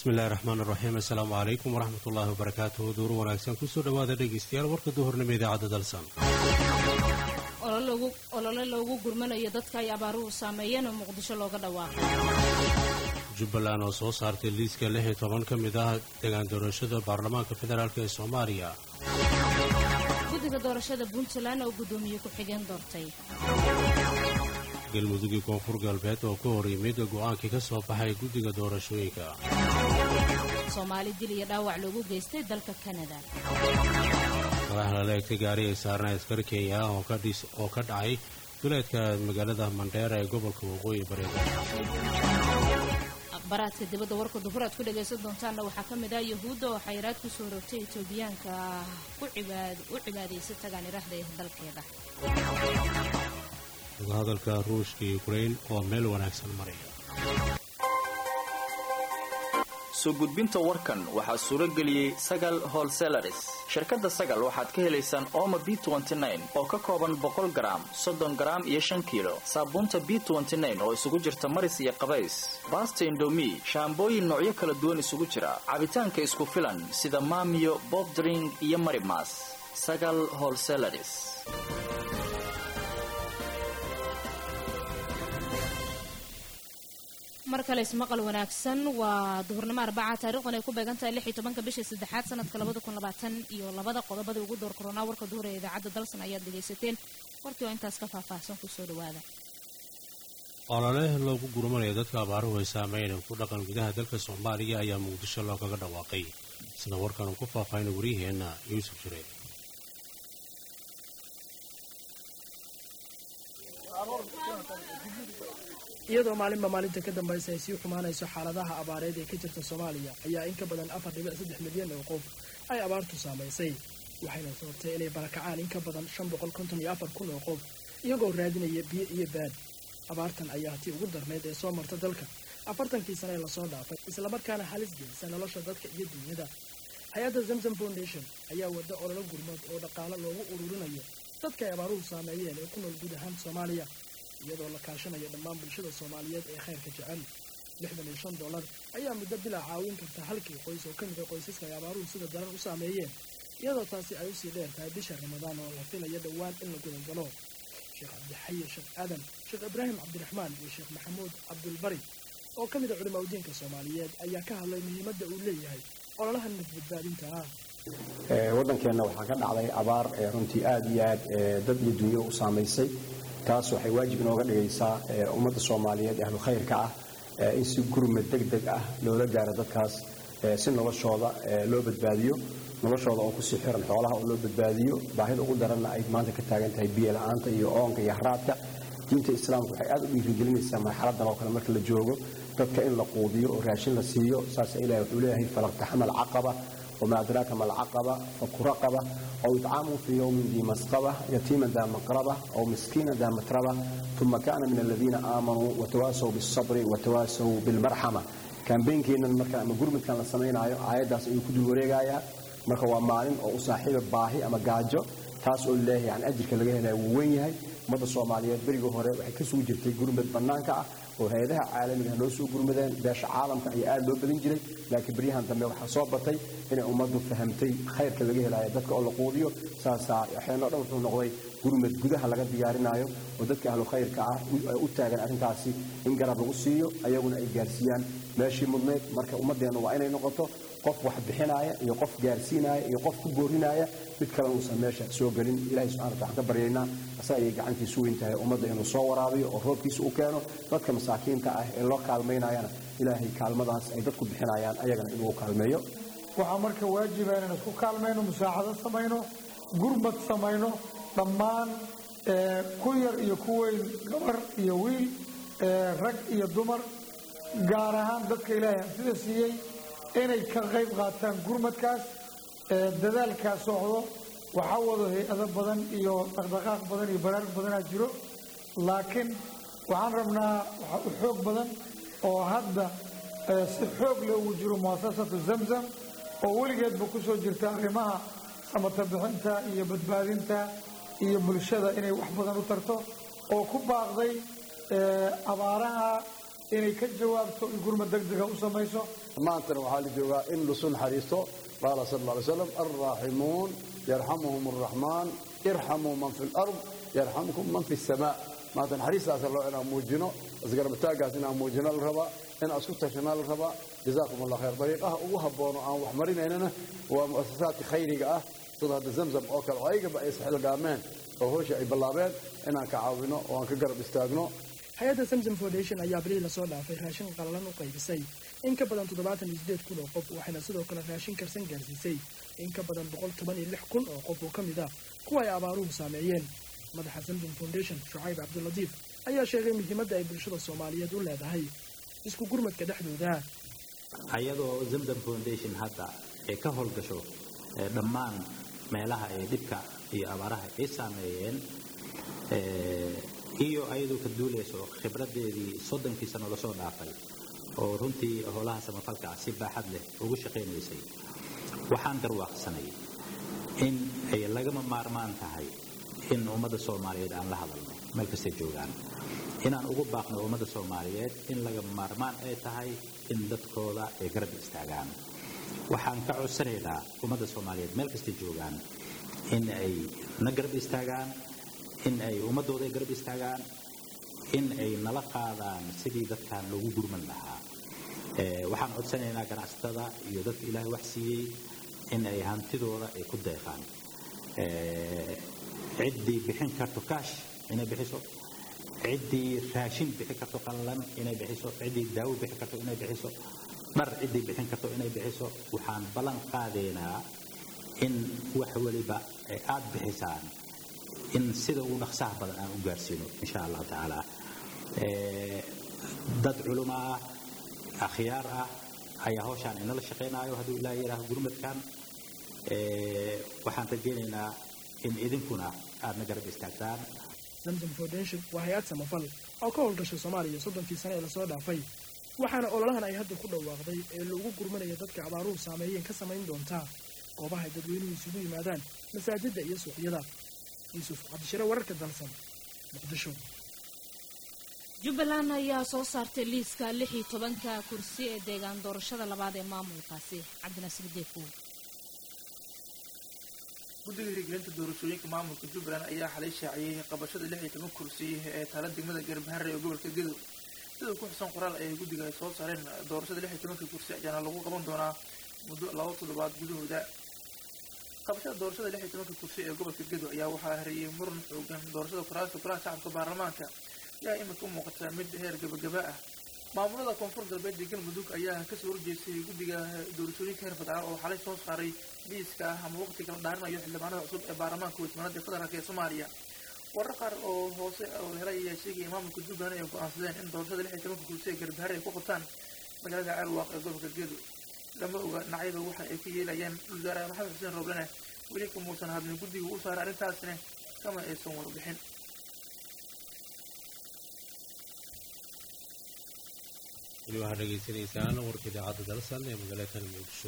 bismillahi raxmaan raxiim assalaamu calaykum waraxmat ullaahi wabarakaatuhu duuru wanaagsan kusoo dhowaada dhegaystayaal warka duhurnimo idaacadda dalsan olole loogu gurmanayo dadka ay abaaruhu saameeyeen oo muqdisho looga dhawaaqay jubbaland oo soo saartay liiska lix iyo toban ka mid ah degaan doorashada baarlamaanka federaalk ee soomaaliya guddiga doorashada puntland oo guddoomiye ku-xigeen doortay galmudugii koonfur galbeed oo ka hor yimid go'aankii ka soo baxay guddiga doorashooyinka soomaali dil iyo dhaawac loogu geystay dalka kanada madax lala egtay gaari ay saarnay askar kenya ah oo ka dhacay duleedka magaalada mandheera ee gobolka waqooyi bareeda akhbaraadka dibadda warka duhur aad ku dhagaysan doontaanna waxaa ka mid ah yahuudda oo xayiraad ku soo rogtay etoobiyaanka u cibaadaysa tagaan iraahda ee dalkeeda hadalka ruushka yukrain oo meel wanaagsan maraya soo gudbinta warkan waxaa suuro geliyey sagal holselaris shirkadda sagal waxaad ka helaysaan ooma b oo ka kooban boqol garaam soddon garaam iyo shan kiilo saabuunta b oo isugu jirta maris iyo qabays baasta indomi shaambooyin noocyo kala duwan isugu jira cabitaanka isku filan sida maamiyo bobdring iyo marimas sagal holselaris mar kale ismaqal wanaagsan waa duhurnimo arbaca taarikhdan ay ku beegan tahay lix iyo tobanka bisha saddexaad sanadka labada kun labaatan iyo labada qodobada ugu door koronaa warka duhur ee idaacadda dalsan ayaad dhegaysateen warkii oo intaas ka faahfaahsan kusoo dhawaada olole loogu gurmanayo dadka abaaruhu ay saameyn ku dhaqan gudaha dalka soomaaliya ayaa muqdisho loogaga dhawaaqay sida warkan uu ku faahfaahina wariyaheenna yuusuf jireen iyadoo maalinba maalinta ka dambaysa ay sii xumaanayso xaaladaha abaareed ee ka jirta soomaaliya ayaa in ka badan afar dhibic saddex milyan oo qof ay abaartu saamaysay waxayna sababtay inay barakacaan in ka badan shan boqol konton iyo afar kun oo qof iyagoo raadinaya biyo iyo baad abaartan ayaa tii ugu darnayd ee soo marta dalka afartankii sane ee lasoo dhaafay islamarkaana halis gelisa nolosha dadka iyo duunyada hay-adda zamzam foundation ayaa wada ololo gurmad oo dhaqaalo loogu ururinayo dadka ay abaaruhu saameeyeen ee ku nool guud ahaan soomaaliya iyadoo la kaashanayo dhammaan bulshada soomaaliyeed ee khayrka jecel lixdan iyo shan dollar ayaa muddo bilaa caawin karta halkii qoys oo ka mida qoysaska ay abaaruhu sida daran u saameeyeen iyadoo taasi ay usii dheer tahay bisha ramadaan oo la filayo dhowaan in la gudangalo sheekh cabdixaye sheekh aadan sheekh ibraahim cabdiraxmaan iyo sheekh maxamuud cabdulbari oo ka mida culimaa udiinka soomaaliyeed ayaa ka hadlay muhiimadda uu leeyahay ololaha nafbadbaadinta ah waddankeenna waxaa ka dhacday abaar runtii aad iyo aad dad iyo dunyo u saamaysay taas waxay waajib inooga dhigaysaa ummadda soomaaliyeed ee ahlu khayrka ah in si gurmad deg deg ah loola gaaro dadkaas si noloshooda loo badbaadiyo noloshooda oo kusii xiran xoolaha oo loo badbaadiyo baahida ugu daranna ay maanta ka taagan tahay biyo la-aanta iyo oonka iyo haraadka diinta islaamka waxay aad u dhiirigelinaysaa marxaladan oo kale marka la joogo dadka in la quudiyo oo raashin la siiyo saasa ilahi wuxuu leeyahay falaqtaxama alcaqaba وما أدراك ما العقبة فك رقبة أو إطعام في يوم ذي مسقبة يتيما ذا مقربة أو مسكينا ذا متربة ثم كان من الذين آمنوا وتواسوا بالصبر وتواسوا بالمرحمة كان بينكينا المركة أما قرمت كان لسمين آيات داس إيو كدو وريقايا مركة ومالين أو صاحب باهي أما قاجو taas oo leeyahay yani ajirka laga helaya wuu weyn yahay ummadda soomaaliyeed berigii hore waxay ka soo jirtay gurmad bannaanka ah oo hay-adaha caalamiga noo soo gurmadeen beesha caalamka ayaa aad loo badin jiray laakiin beryahan dambe waxaa soo batay inay ummaddu fahamtay khayrka laga helayo dadka oo la quudiyo saasaa waxeenoo dhan wuxuu noqday gurmad gudaha laga diyaarinaayo oo dadka ahlu khayrka ah u taagan arrintaasi in garab lagu siiyo ayaguna ay gaarsiiyaan meeshii mudnayd marka ummaddeennu waa inay noqoto qof wax bixinaaya iyo qof gaarsiinaaya iyo qof ku boorinaaya mid kale uusan meesha soo gelin ilahay subxana wataala waxaan ka baryaynaa asaga ayay gacantiisu weyn tahay ummadda inuu soo waraabiyo oo roobkiisa u keeno dadka masaakiinta ah ee loo kaalmaynayana ilaahay kaalmadaas ay dadku bixinayaan ayagana inuu kaalmeeyo waxaa marka waajiba inaan isku kaalmayno musaacado samayno gurmad samayno dhammaan ku yar iyo ku weyn gabar iyo wiil rag iyo dumar gaar ahaan dadka ilaahay hantida siiyey inay ka qayb qaataan gurmadkaas dadaalkaa socdo waxaa wado hay-ado badan iyo dhaqdhaqaaq badan iyo baraarug badanaa jiro laakiin waxaan rabnaa waxaa u xoog badan oo hadda si xoog leh ugu jiro muasasatu zamzam oo weligeedba ku soo jirta arrimaha samata bixinta iyo badbaadinta iyo bulshada inay wax badan u tarto oo ku baaqday abaaraha inay ka jawaabto in gurmad degdega u samayso maantana waxaa la joogaa in lasu naxariisto qaala sal alla alay slam alraaximuun yarxamuhum arraxmaan irxamuu man fi lard yarxamkum man fi samaa maanta naxariistaasa loo inaan muujino isgarabataagaas inaan muujino la rabaa inaan isku tashanaa la rabaa jazaakum allah khayr dariiqaha ugu habboon oo aan wax marinaynana waa mu'asasaadka khayriga ah sida hadda zamzam oo kale oo ayagaba ay isxilgaameen oo howsha ay ballaabeen inaan ka caawino oo aan ka garab istaagno hay-adda samsom foundation ayaa bilihii lasoo dhaafay raashin qalalan u qaybisay in ka badan toddobaatan iyo sideed kun oo qof waxayna sidoo kale raashin karsan gaarsiisay in ka badan boqol toban iyo lix kun oo qof oo ka mid ah kuwa ay abaaruhu saameeyeen madaxa samsom foundation shucayb cabdilatiif ayaa sheegay muhiimadda ay bulshada soomaaliyeed u leedahay isku gurmadka dhexdooda ayadoo zamzam foundation hadda ay ka howlgasho dhammaan meelaha ee dhibka iyo abaaraha ay saameeyeen iyo ayadoo ka duulayso khibradeedii soddonkii sano lasoo dhaafay oo runtii howlaha samafalka ah si baaxad leh ugu shaqaynaysay waxaan garwaaqsanay in ay lagama maarmaan tahay in ummadda soomaaliyeed aan la hadalno meel kastay joogaan inaan ugu baaqno ummadda soomaaliyeed in lagama maarmaan ay tahay in dadkooda ay garab istaagaan waxaan ka codsanaynaa ummadda soomaaliyeed meel kastay joogaan in ay na garab istaagaan in ay ummadooda garab istaagaan in ay nala qaadaan sidii dadkan loogu gurman lahaa waxaan codsanaynaa ganacsatada iyo dadka ilaahay wax siiyey in ay hantidooda ay ku deeqaan ciddii bixin karto kaash inay bixiso ciddii raashin bixin karto qallalan inay bixiso ciddii daawo bixin karto inay bixiso dhar ciddii bixin karto inay bixiso waxaan ballan qaadaynaa in wax weliba ay aad bixisaan in sida ugu dhaqsaha badan aan u gaarsiino insha allahu tacaala dad culimo ah akhyaar ah ayaa hawshaan inala shaqaynaayo hadduu ilaaha yidhaaho gurmadkan waxaan rajaynaynaa in idinkuna aadna garab istaagtaan zamzam foundation waa hay-ad samafal oo ka howlgashay soomaaliya soddonkii sane ee lasoo dhaafay waxaana ololahan ay hadda ku dhawaaqday ee lagu gurmanaya dadka abaaruhu saameeyeen ka samayn doontaa goobaha ay dadweynuhu isugu yimaadaan masaajidda iyo suuqyada yuusuf cabdishire wararka dalsan muqdisho jubbaland ayaa soo saartay liiska lix iyo tobanka kursi ee deegaan doorashada labaad ee maamulkaasi cabdinasiir deefow guddiga hirgelinta doorashooyinka maamulka jubbaland ayaa xalay shaaciyey qabashada lix iyo toban kursi ee taala degmada garbahare ee gobolka gedow sida ku xusan qoraal ay guddiga ay soo saareen doorashada lix iyo tobanka kursi ayaana lagu qaban doonaa muddo laba toddobaad gudahooda qabashada doorashada lix iyo tobanka kursi ee gobolka gedow ayaa waxaa hareeyey muran xoogan doorashada kuraasta golaha shacabka baarlamaanka ayaa imika u muuqataa mid heer gabagaba ah maamulada koonfur galbeed ee galmudug ayaa kasoo horjeestay guddiga doorashooyinka heer federaal oo xalay soo saaray liiska ah ama waqti kala dhaarinayo xildhibaanada cusub ee baarlamaanka wajmanada federaalk ee soomaaliya warar qaar oo hoose oo helay ayaa sheegaya maamulka jubbaland ay go-aansadeen in doorashada lix iyo tobanka kursi ee garbahare ay ku qabtaan magaalada ceelwaaq ee gobolka gedo lama oga dhinacyada waxa ay ka yeelayaan wasaare maxamed xuseen rooblene weli kamuusan hadlin guddiga u saaray arrintaasna kama aysan warbixin weli waxaad dhegaysanaysaan warka idaacadda dalsan ee magaalada muqdisho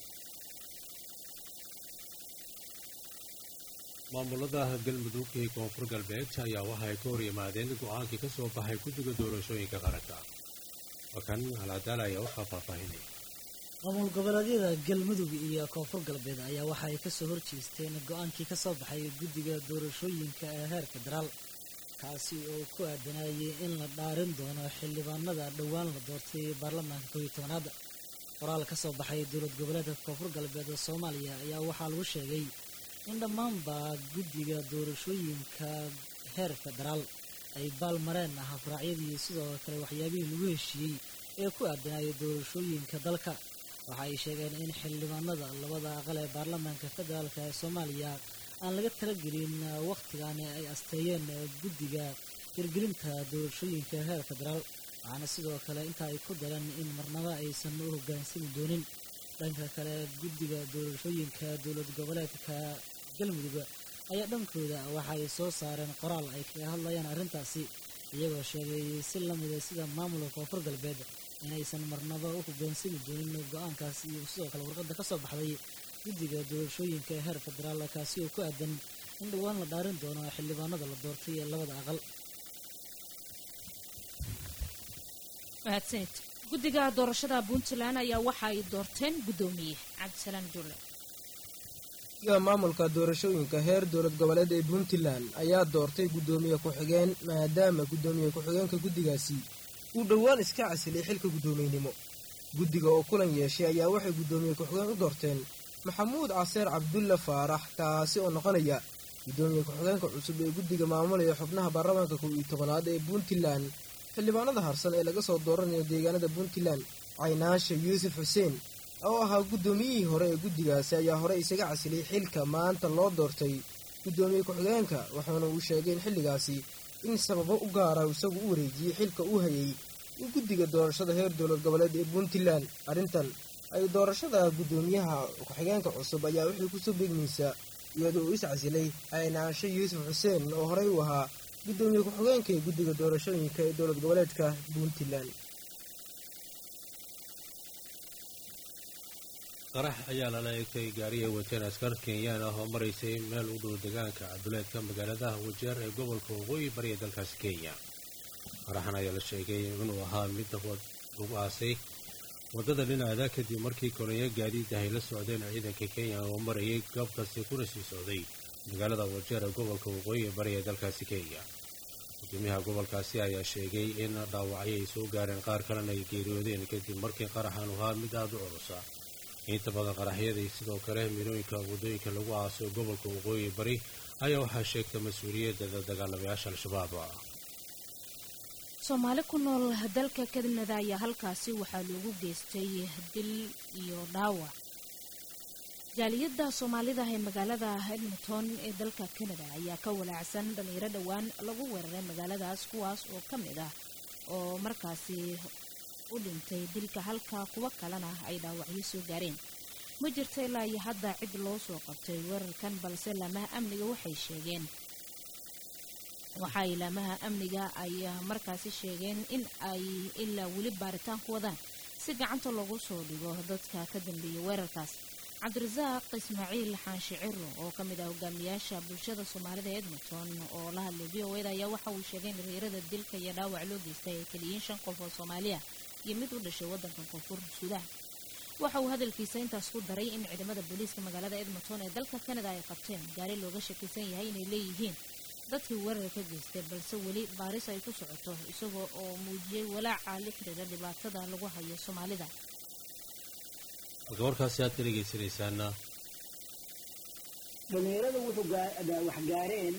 maamulada galmudug ee koonfur galbeed ayaa waxa ay ka hor yimaadeen go-aankii ka soo baxay guddiga doorashooyinka qaranka wakan alcadaala ayaa waxaa faahfaahinaya maamul goboleedyada galmudug iyo koonfur galbeed ayaa waxa ay kasoo horjeesteen go-aankii ka soo baxay guddiga doorashooyinka ee heer federaal kaasi oo ku aadanayay in la dhaarin doono xildhibaanada dhowaan la doortay baarlamaanka kow iyo tobanaad qoraal ka soo baxay dowlad goboleedka koonfur galbeed ee soomaaliya ayaa waxaa lagu sheegay in dhammaanba guddiga doorashooyinka heer federaal ay baalmareen ah afraacyadii sidoo kale waxyaabihii lagu heshiiyey ee ku aadanayay doorashooyinka dalka waxa ay sheegeen in xildhibaanada labada aqal ee baarlamaanka federaalk ee soomaaliya aan laga talagelin wakhtigaani ay asteeyeen guddiga hirgelinta doorashooyinka heer federaal waxaana sidoo kale inta ay ku dareen in marnaba aysan u hoggaansami doonin dhanka kale guddiga doorashooyinka dowlad goboleedka galmudug ayaa dhankooda waxa ay soo saareen qoraal ay kaga hadlayaan arrintaasi iyagoo sheegay si lamida sida maamulka koonfur galbeed inaysan marnaba u hoggaansami doonin go-aankaas iyo sidoo kale warqadda ka soo baxday guddiga doorashooyinka ee heer federaal kaasi oo ku aadan in dhowaan la dhaarin doono xildhibaanada la doortay ee labada aqal mahadsanid guddiga doorashada puntland ayaa waxa ay doorteen guddoomiye cabdisalaan julle guddiga maamulka doorashooyinka heer dowlad goboleed ee puntland ayaa doortay guddoomiye ku-xigeen maadaama guddoomiye ku-xigeenka guddigaasi uu dhowaan iska casilay xilka guddoomiynimo guddiga oo kulan yeeshay ayaa waxay guddoomiye ku-xigeen u doorteen maxamuud caseer cabdulle faarax kaasi oo noqonaya guddoomiye ku-xigeenka cusub ee guddiga maamulaya xubnaha baarlamaanka kow iyo tobanaad ee puntland xildhibaanada harsan ee laga soo dooranayo deegaanada puntland caynaasha yuusuf xuseen oo ahaa guddoomiyihii hore ee guddigaasi ayaa hore isaga casilay xilka maanta loo doortay guddoomiye ku-xigeenka waxaana uu sheegay in xilligaasi in sababo u gaara isagu u wareejiyey xilka uu hayay in guddiga doorashada heer dowlad goboleed ee puntland arrintan ay doorashada guddoomiyaha ku-xigeenka cusub ayaa waxay kusoo beegmaysaa iyadoo uu is casilay caynaasho yuusuf xuseen oo horey u ahaa guddoomiye ku-xigeenka ee guddiga doorashooyinka ee dowlad goboleedka puntland qarax ayaa lala eegtay gaari ay wateen askar kenyaan ah oo maraysay meel u dhow deegaanka caduleedka magaalada wajeer ee gobolka waqooyi bariya dalkaasi kenya qaraxan ayaa la sheegay inuu ahaa mid lagu aasay waddada dhinaceeda kadib markii kolonyo gaadiid ah ay la socdeen ciidanka kenya oo marayay goobkaasi kuna sii socday magaalada wajeer ee gobolka waqooyi bariya dalkaasi kenya gudoomiyaha gobolkaasi ayaa sheegay in dhaawacyo ay soo gaareen qaar kalena ay geeriyoodeen kadib markii qaraxan ahaa mid aada u culusa inta badan qaraxyadii sidoo kale milooyinka waddooyinka lagu aaso gobolka waqooyi bari ayaa waxaa sheegta mas-uuliyadda dagaalamayaasha al-shabaab soomaali ku nool dalka kanada ayaa halkaasi waxaa loogu geystay dil iyo dhaawac jaaliyadda soomaalida ee magaalada edmonton ee dalka kanada ayaa ka walaacsan dhalinyaro dhowaan lagu weeraray magaaladaas kuwaas oo ka mid ah oo markaasi u dhintay dilka halka kuwo kalena ay dhaawacyo soo gaareen ma jirta ilaa iyo hadda cid loo soo qabtay weerarkan balse laamaha amniga waxay sheegeen waxaa ilaamaha amniga ay markaasi sheegeen in ay ilaa weli baaritaan ku wadaan si gacanta loogu soo dhigo dadka ka dambeeya weerarkaas cabdirasaaq ismaaciil xaanshiciro oo ka mid ah hogaamiyaasha bulshada soomaalida edmonton oo la hadlay v o eda ayaa waxa uu sheegay in dhalinyarada dilka iyo dhaawac loo geystay ay keliyiin shan qof oo soomaaliya iyo mid u dhashay waddanka koonfur suudaan waxa uu hadalkiisa intaas ku daray in ciidamada booliiska magaalada edmonton ee dalka kanada ay qabteen gaari looga shakisan yahay inay leeyihiin dadkii weerar ka geystay balse weli baaris ay ku socoto isagoo oo muujiyey walaaca la xiriira dhibaatada lagu hayo soomaalida halka warkaasi aad ka dhegaysanaysaana dhalinyarada wuxuu wax gaareen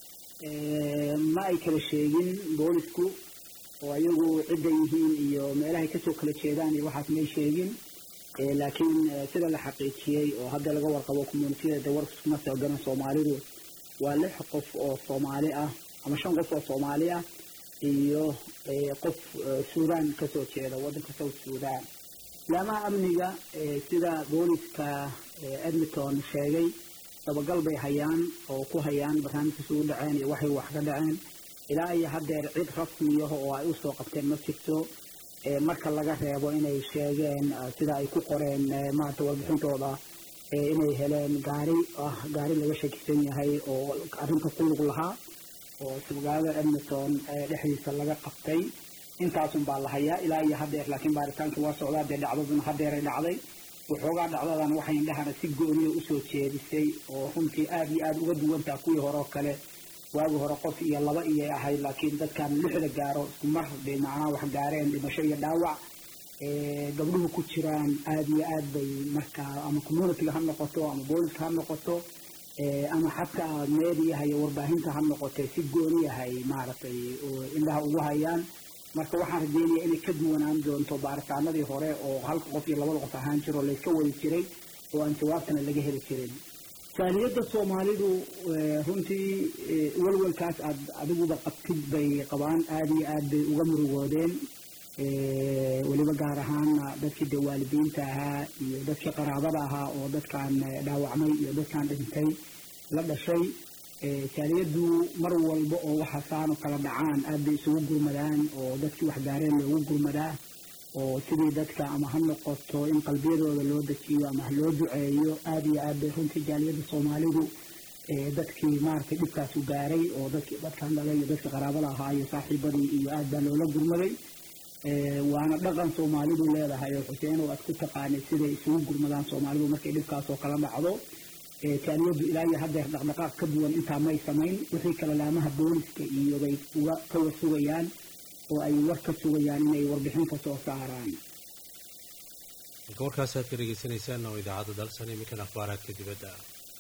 ma ay kala sheegin boolisku oo ayagu cidda yihiin iyo meelahay kasoo kala jeedaan iyo waxaas may sheegin laakiin sida la xaqiijiyey oo hadda laga warqabo communitiyada de warkuma soo garan soomaalidu waa lix qof oo soomaali ah ama shan qof oo soomaali ah iyo qof suudaan kasoo jeeda waddanka south suudaan laamaha amniga sida booliska edmonton sheegay dabagal bay hayaan oo ku hayaan barnaamijkaas ugu dhaceen iyo waxay wax ka dhaceen ilaa iyo haddeer cid rasmiyaho oo ay usoo qabteen ma jirto marka laga reebo inay sheegeen sida ay ku qoreen maarata warbixintooda inay heleen gaari ah gaari laga shakisan yahay oo arrinta ku lug lahaa oo magaalada edmonton dhexdiisa laga qabtay intaasun baa la hayaa ilaa iyo haddeer laakiin baaritaankii waa socdaa dee dhacdaduna haddeeray dhacday waxoogaa dhacdadan waxay indhahana si gooniya usoo jeedisay oo runtii aada iyo aada uga duwantaa kuwii hore oo kale waagi hore qof iyo laba iyay ahayd laakiin dadkan lixda gaaro isku mar bay macnaha wax gaareen dhimasho iyo dhaawac gabdhuhu ku jiraan aada iyo aad bay markaa ama communityga ha noqoto ama booliska ha noqoto ama xataa meediyaha iyo warbaahinta ha noqotay si gooniyahay maaragtay indhaha ugu hayaan marka waxaan rajeynaya inay ka duwanaan doonto baaritaanadii hore oo halka qof iyo labada qof ahaan jiro layska wadi jiray oo aan jawaabtana laga heli jirin jaaliyadda soomaalidu runtii walwalkaas aad adiguba qabtid bay qabaan aada iyo aad bay uga murugoodeen weliba gaar ahaana dadkii dee waalidiinta ahaa iyo dadkii qaraabada ahaa oo dadkan dhaawacmay iyo dadkan dhintay la dhashay jaaliyaddu mar walba oo waxa saano kala dhacaan aad bay isugu gurmadaan oo dadkii waxgaareen loogu gurmadaa oo sidii dadka ama ha noqoto in qalbiyadooda loo dejiyo ama ha loo duceeyo aad iyo aad bay runtii jaaliyadda soomaalidu dadkii maaragtay dhibkaasu gaaray oo dadkii dadkan dhalay iyo dadkii qaraabada ahaa iyo saaxiibadii iyo aad baa loola gurmaday waana dhaqan soomaalidu leedahay oo xuseen oo aad ku taqaanay siday isugu gurmadaan soomaalidu markay dhibkaas oo kala dhacdo taaliyadu ilaa iyo haddeer dhaqdhaqaaq ka duwan intaa may samayn wixii kale laamaha booliska iyo bay uga kawa sugayaan oo ay war ka sugayaan inay warbixin ka soo saaraan marka warkaas aad ka dhegaysanaysaan oo idaacadda dalsan iminkan akhbaaraadka dibadda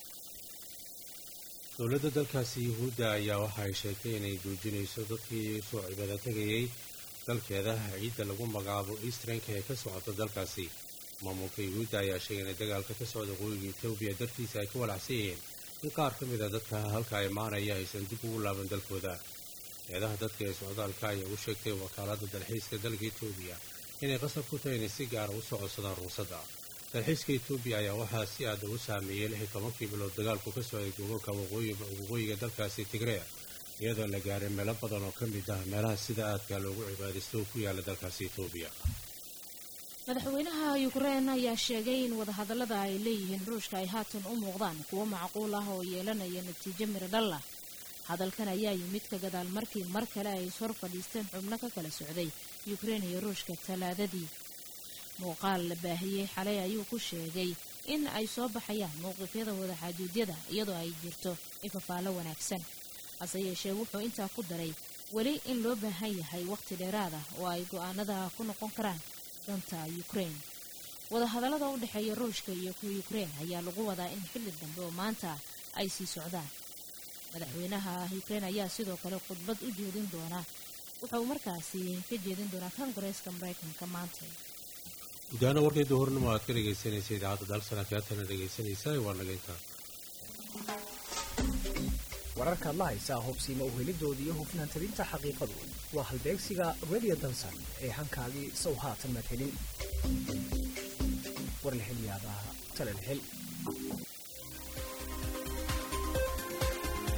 dowladda dalkaasi yuhuudda ayaa waxa ay sheegtay inay joojinayso dadkii soo cibaado tegayay dalkeeda ciidda lagu magacaabo eastranka ee ka socota dalkaasi maamulka yuhuudda ayaa sheegay inay dagaalka ka socda waqooyiga etoobiya dartiisa ay ka walacsan yihiin in qaar ka mid a dadka halka imaanaya aysan dib ugu laaban dalkooda eedaha dadka ee socdaalka ayaa u sheegtay wakaaladda dalxiiska dalka etoobiya inay qasab ku tahay inay si gaara u soo codsadaan ruusadda dalxiiska etoobiya ayaa waxaa si aada u saameeyey lix iyo tobankii bilood dagaalku ka socday gobolka waqooyiga dalkaasi tigreya iyadoo la gaaray meelo badan oo ka mid ah meelaha sida aadka loogu cibaadaysto oo ku yaala dalkaasi etoobiya madaxweynaha yukrain ayaa sheegay in wadahadallada ay leeyihiin ruushka ay haatan u muuqdaan kuwo macquul ah oo yeelanaya natiijo miro dhal ah hadalkan ayaa yimid ka gadaal markii mar kale ay ishor fadhiisteen xubno ka kala socday yukrain iyo ruushka talaadadii muuqaal la baahiyey xalay ayuu ku sheegay in ay soo baxayaan mowqifyada wadaxaajuudyada iyadoo ay jirto ifafaalo wanaagsan hase yeeshee wuxuu intaa ku daray weli in loo baahan yahay wakhti dheeraad ah oo ay go'aanada ku noqon karaan danta yukrain wadahadallada u dhexeeya ruushka iyo yukrain ayaa lagu wadaa in xilli dambe oo maanta ay sii socdaan madaxweynaha yukrain ayaa sidoo kale khudbad u jeedin doona wuxuu markaasi ka jeedin doonaa kongareeska maraykanka maanta gudahaana warkayda hornimo aad ka dhegaysanaysa idaacadda dalsana kaatana dhegaysanaysaa waa nagaynta wararkaad la haysaa hubsiima u helidooda iyo hufnaan tabinta xaqiiqadu waa halbeegsiga radio dansan ee hankaagii sow haatan maad helin war la hel yaabaa tala la hel